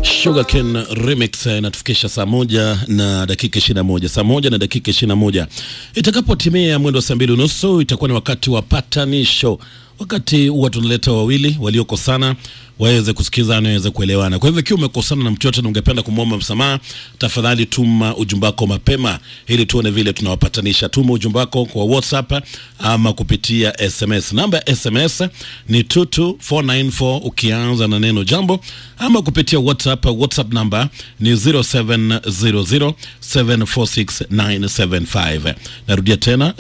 Sugarcane Remix inatufikisha saa moja na dakika ishirini na moja saa moja na dakika ishirini na moja Itakapotimia mwendo wa saa mbili unusu itakuwa ni wakati wa patanisho, wakati huwa tunaleta wawili waliokosana waweze kusikizana, waweze kuelewana. Kwa hivyo ikiwa umekosana na mtu yote na ungependa kumwomba msamaha, tafadhali tuma ujumbe wako mapema ili tuone vile tunawapatanisha. Tuma ujumbe wako kwa WhatsApp ama kupitia SMS. Namba ya SMS ni 22494 ukianza na neno jambo, ama kupitia WhatsApp. WhatsApp namba ni 0700746975. Narudia tena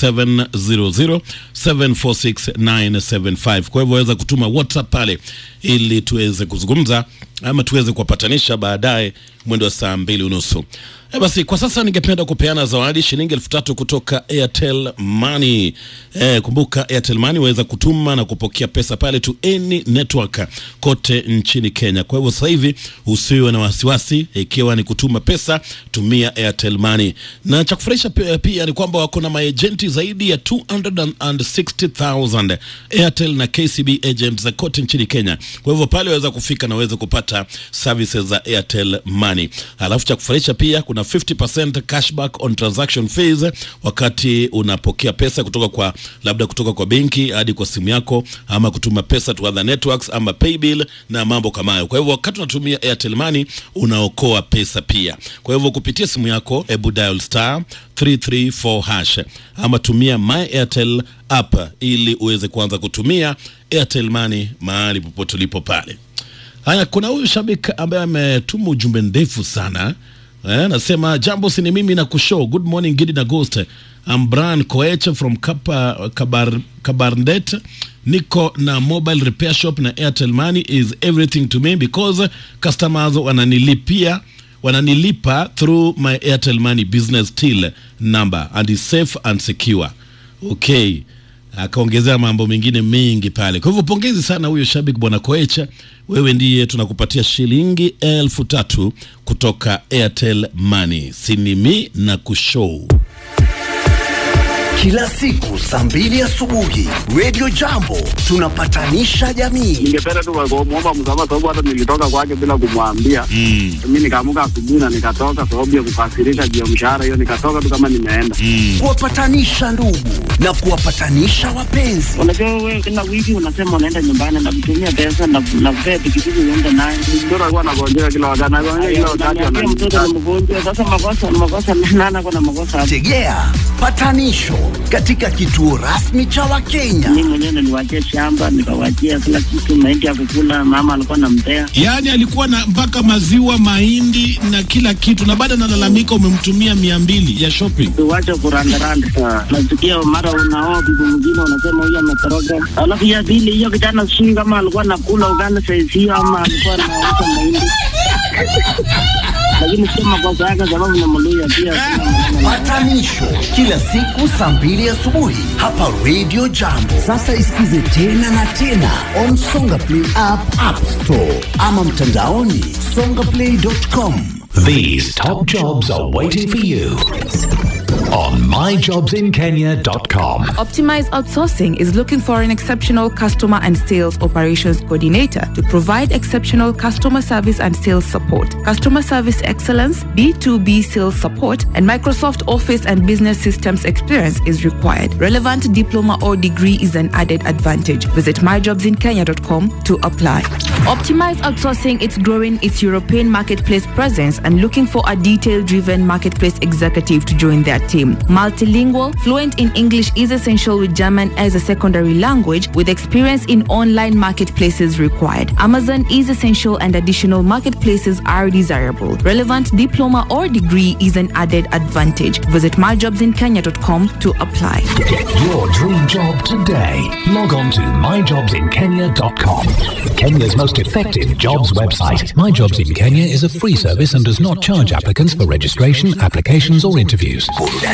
0700746975. Kwa hivyo waweza kutuma WhatsApp pale ili tuweze kuzungumza ama tuweze kuwapatanisha baadaye mwendo wa saa mbili unusu. E basi kwa sasa ningependa kupeana zawadi shilingi elfu tatu kutoka Airtel Money. E, kumbuka Airtel Money waweza kutuma na kupokea pesa pale to any network kote nchini Kenya. Kwa hivyo sasa hivi usiwe na wasiwasi, ikiwa ni kutuma pesa, tumia Airtel Money. Na cha kufurahisha pia, pia ni kwamba wako na maejenti zaidi ya 260,000 Airtel na KCB agents za kote nchini Kenya. Kwa hivyo pale waweza kufika na waweze kupata services za Airtel Money. Alafu cha kufurahisha pia kuna 50% cashback on transaction fees wakati unapokea pesa kutoka kwa labda kutoka kwa benki hadi kwa simu yako ama kutuma pesa to other networks ama paybill na mambo kama hayo. Kwa hivyo wakati unatumia Airtel Money unaokoa pesa pia. Kwa hivyo kupitia simu yako hebu dial star 334 hash ama tumia my Airtel app ili uweze kuanza kutumia Airtel Money mahali popote ulipo pale. Haya, kuna huyu shabiki ambaye ametuma ujumbe ndefu sana eh, nasema jambo, si ni mimi na kushow. Good morning Gidi na Ghost. I'm Brian Koech from Kapa, Kabar, Kabarnet. Niko na mobile repair shop na Airtel Money is everything to me because customers wananilipia wananilipa through my Airtel Money business till number and is safe and secure. Okay akaongezea mambo mengine mengi pale. Kwa hivyo pongezi sana huyo shabiki bwana Koecha, wewe ndiye tunakupatia shilingi elfu tatu kutoka Airtel Money. Sinimi na kushow Kila siku saa mbili asubuhi Radio Jambo tunapatanisha jamii. ningependa tu kumwomba msamaha sababu hata nilitoka kwake bila kumwambia. mm. Mi nikaamuka asubuhi na nikatoka sababu ya kukasirika juu ya mshahara hiyo, nikatoka tu kama nimeenda. Kuwapatanisha ndugu na kuwapatanisha wapenzi. Unajua wewe kila wiki unasema unaenda nyumbani na kutumia pesa na na kupea pikipiki uende naye. Mtoto alikuwa anagonjeka kila wakati, anagonjeka kila wakati, Unaniambia mtoto ananiita. ni mgonjwa. Sasa makosa makosa nana kuna makosa hapo. Tegea patanisho katika kituo rasmi cha Wakenya. Mimi mwenyewe niliwachia shamba nikawachia kila kitu, mahindi ya kukula, mama alikuwa anampea. Yaani alikuwa na mpaka maziwa, mahindi na kila kitu, na baada analalamika umemtumia mia mbili ya shopping. Tuwache kurandaranda. Nasikia mara unaoa bibi mwingine unasema huyu ametoroka. Alafu ya pili hiyo kijana sijui kama alikuwa anakula ugali saizi hiyo ama alikuwa anauza mahindi. Lakini sio makosa yake sababu ni Mluya pia. sina maneno naye. Patanisho kila siku saa mbili asubuhi hapa Radio Jambo. Sasa isikize tena na tena on Songa Play app, App Store ama mtandaoni songaplay.com. These top jobs are waiting for you on myjobsinkenya.com. Optimize Outsourcing is looking for an exceptional customer and sales operations coordinator to provide exceptional customer service and sales support, customer service excellence, B2B sales support, and Microsoft Office and business systems experience is required. Relevant diploma or degree is an added advantage. Visit myjobsinkenya.com to apply. Optimize Outsourcing is growing its European marketplace presence and looking for a detail-driven marketplace executive to join their team. Multilingual, fluent in English is essential with German as a secondary language with experience in online marketplaces required. Amazon is essential and additional marketplaces are desirable. Relevant diploma or degree is an added advantage. Visit myjobsinkenya.com to apply. Get your dream job today. Log on to myjobsinkenya.com. Kenya's most effective jobs website. My Jobs in Kenya is a free service and does not charge applicants for registration, applications, or interviews. Burudani